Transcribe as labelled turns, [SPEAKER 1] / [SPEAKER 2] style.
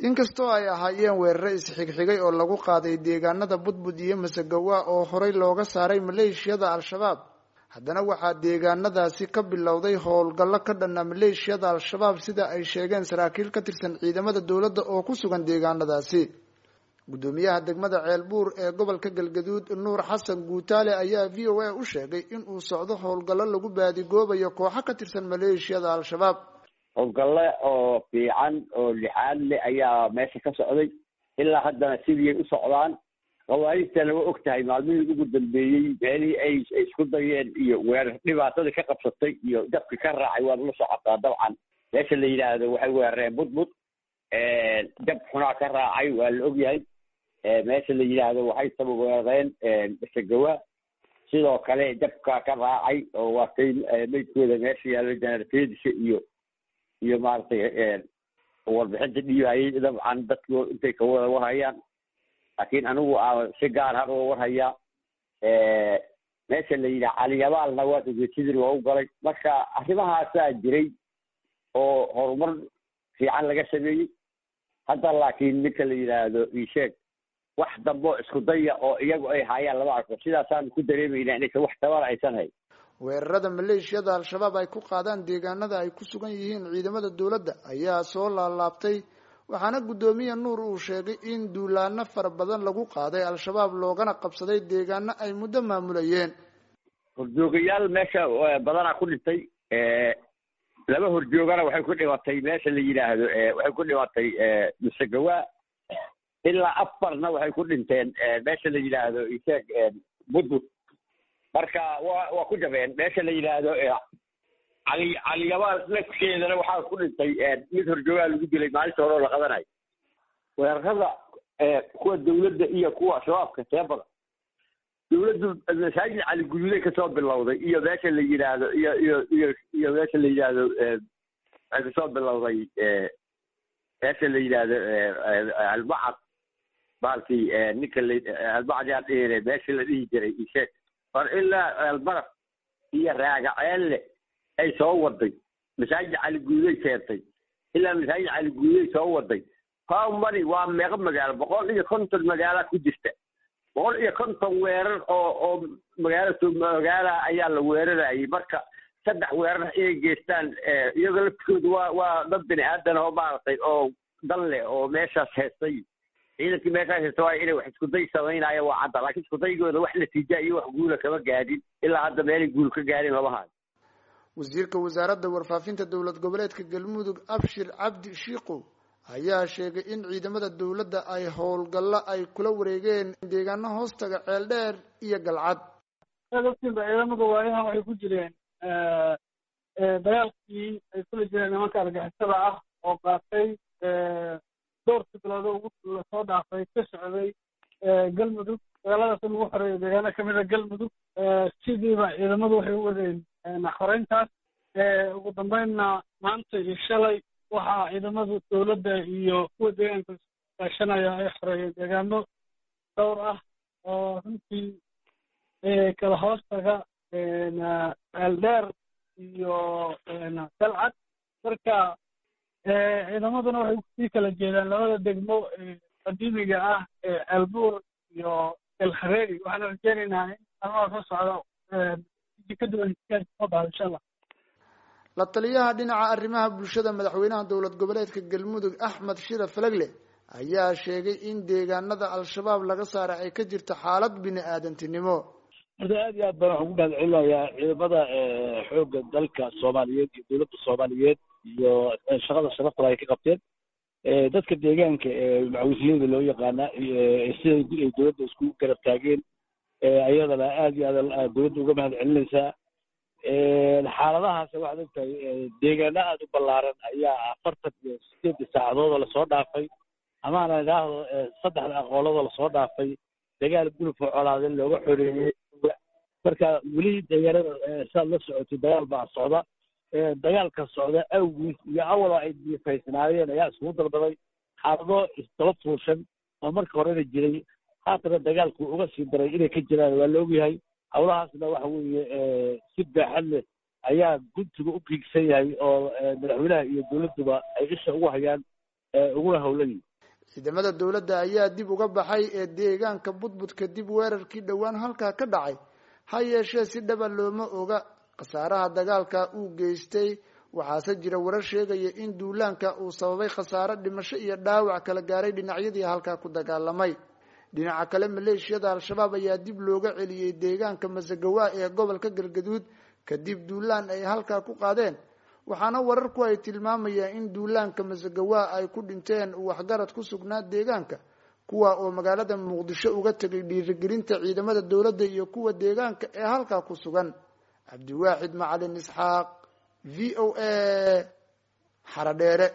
[SPEAKER 1] inkastoo ay ahaayeen weerare isxigxigay oo lagu qaaday deegaanada budbud iyo masagawa oo horey looga saaray maleeshiyada al-shabaab haddana waxaa deegaanadaasi ka bilowday howlgallo ka dhana maleeshiyada al-shabaab sida ay sheegeen saraakiil ka tirsan ciidamada dowladda oo ku sugan deegaanadaasi guddoomiyaha degmada ceelbuur ee gobolka galgaduud nuur xasan guutaale ayaa v o a u sheegay in uu socdo howlgallo lagu baadigoobayo kooxo ka tirsan maleeshiyada al-shabaab
[SPEAKER 2] howlgalle oo fiican oo lixaad leh ayaa meesha ka socday ilaa haddana sidiiay u socdaan khawaarijtana waa og tahay maalmihii ugu dambeeyey meelihii ay ay isku dayeen iyo weerar dhibaatadii ka qabsatay iyo dabki ka raacay waad la socotaa dabcan meesha la yidhaahdo waxay weerareen budbud dab xunaa ka raacay waa la ogyahay meesha la yidhaahdo waxay saba weerareen masagawa sidoo kale dabka ka raacay oo waa kay maydkooda meesha yaallo janarfeedisha iyo iyo maaragtay warbixinta dhiibayay dabcan dadku intay ka wada warhayaan laakiin anigu a si gaar har oo warhayaa meesha la yidhaha caliyabaalna waa ujeedsadii waa u galay marka arrimahaasaa jiray oo horumar fiican laga sameeyey hadda laakiin ninka la yidhaahdo isheeg wax dambo isku daya oo iyagu ay haayaan lama arko sidaasaan ku dareemayna inaysan wax tabana aysan hayn
[SPEAKER 1] weerarada maleeshiyada al-shabaab ay ku qaadaan deegaanada ay ku sugan yihiin ciidamada dowladda ayaa soo laalaabtay waxaana guddoomiye nuur uu sheegay in duulaano fara badan lagu qaaday al-shabaab loogana qabsaday deegaano ay muddo maamulayeen
[SPEAKER 2] horjoogayaal meesha badanaa ku dhintay laba horjoogana waxay ku dhimatay meesha la yidhaahdo waxay ku dhimatay masagawa ilaa afarna waxay ku dhinteen meesha la yidhaahdo isheeg budbud marka wa waa ku jabeen meesha la yidhaahdo cali caliyabaal nafkeedana waxaa ku dhintay mid horjoogaa lagu dilay maalinta hore oo la qadanayo weerarada kuwa dawladda iyo kuwa shabaabka see badan dawladdu masaajid cali guduuday kasoo bilowday iyo meesha la yidhaahdo iyo iyo iyo iyo meesha la yidhaahdo waxay kasoo bilowday meesha la yidhaahdo albacad baalkii ninka la albacad yaa dhihine meesha la dhihi jiray isheeg or ilaa albaraf iyo raagaceelle ay soo waday masaajid cali guuday keentay ilaa masaajid cali guuday soo waday howmani waa meeqo magaalo boqol iyo konton magaala ku jirta boqol iyo konton weerar oo oo magaalo soo magaala ayaa la weerarayay marka saddex weerar inay geystaan iyagoo laftikooda waa waa dad bini aadan oo maaragtay oo dan leh oo meeshaas heestay ciidankii meeshaas heesta waa inay wax iskuday samaynaya waa cadda laakiin iskudaygooda wax natiija iyo wax guula kama gaadhin ilaa hadda meelay guul ka gaadhin lama hayo
[SPEAKER 1] wasiirka wasaaradda warfaafinta dowlad goboleedka galmudug abshir cabdi shiikow ayaa sheegay in ciidamada dowladda ay howlgallo ay kula wareegeen deegaano hoostaga ceeldheer iyo galcad
[SPEAKER 3] dadkiiba ciidamada waayahan waxay ku jireen dagaalkii ay kula jireen nimanka argixisada ah oo qaatay dhowrkii bilood ugu lasoo dhaafay ka socday galmudug dagaaladaas in lagu xoreeyo deegaano kamid a galmudug sidiiba ciidamadu waxay u wadeen xoreyntaas ugu dambeynna maanta iyo shalay waxaa ciidamada dowladda iyo kuwa deegaanka kaashanaya ay xoreeyeen deegaano dhowr ah oo runtii kala hoostaga ceeldheer iyo dalcad marka ciidamaduna waxay sii kala jeedaan labada degmo qadiimiga ah ee ceelbuur iyo elhareeri waxaana rajeynaynaa in almaha soo socdo ka duwan soo baxdo insha allah
[SPEAKER 1] la taliyaha dhinaca arrimaha bulshada madaxweynaha dowlad goboleedka galmudug axmed shira falagle ayaa sheegay in deegaanada al-shabaab laga saaray ay ka jirto xaalad bini aadantinimo
[SPEAKER 4] horta aad iyo aad baan waxaan ku mahad celinayaa ciidamada xoogga dalka soomaaliyeed iyo dowladda soomaaliyeed iyo shaqada sharafta ay ka qabteen dadka deegaanka ee macawisiyada loo yaqaana siday ay dowladda isku garab taageen ayadana aad iyo aad dowladda uga mahad celinaysaa xaaladahaas waxaad ogtahay deegaano aada u ballaaran ayaa afartan iyo sideedii saacadood oo lasoo dhaafay amaana idhaahdo saddexda aqoolladoo lasoo dhaafay dagaal gulufka colaade looga xoreeyey marka weli deegaanada siaad la socotay dagaal baa socda dagaalka socda awgiis iyo awaloo ay diifaysnaayeen ayaa iskugu dalbaday xaalado isdaba fuushan oo marka horena jiray haatana dagaalku uga sii daray inay ka jiraan waa la ogyahay hawlahaasna waxa weeye si baaxad leh ayaa guntiga u kiigsan yahay oo madaxweynaha iyo dowladduba ay isha ugu hayaan uguna howlan yihin
[SPEAKER 1] ciidamada dowladda ayaa dib uga baxay ee deegaanka budbud kadib weerarkii dhowaan halkaa ka dhacay ha yeeshee si dhaba looma oga khasaaraha dagaalka uu geystay waxaase jira warar sheegaya in duulaanka uu sababay khasaare dhimasho iyo dhaawac kala gaaray dhinacyadii halkaa ku dagaalamay dhinaca kale maleeshiyada al-shabaab ayaa dib looga celiyey deegaanka masagawa ee gobolka galgaduud kadib duulaan ay halkaa ku qaadeen waxaana wararku ay tilmaamayaan in duulaanka masagawa ay ku dhinteen waxgarad ku sugnaa deegaanka kuwa oo magaalada muqdisho uga tegay dhiirigelinta ciidamada dowladda iyo kuwa deegaanka ee halkaa ku sugan cabdiwaaxid macalin isxaaq v o a xaradheere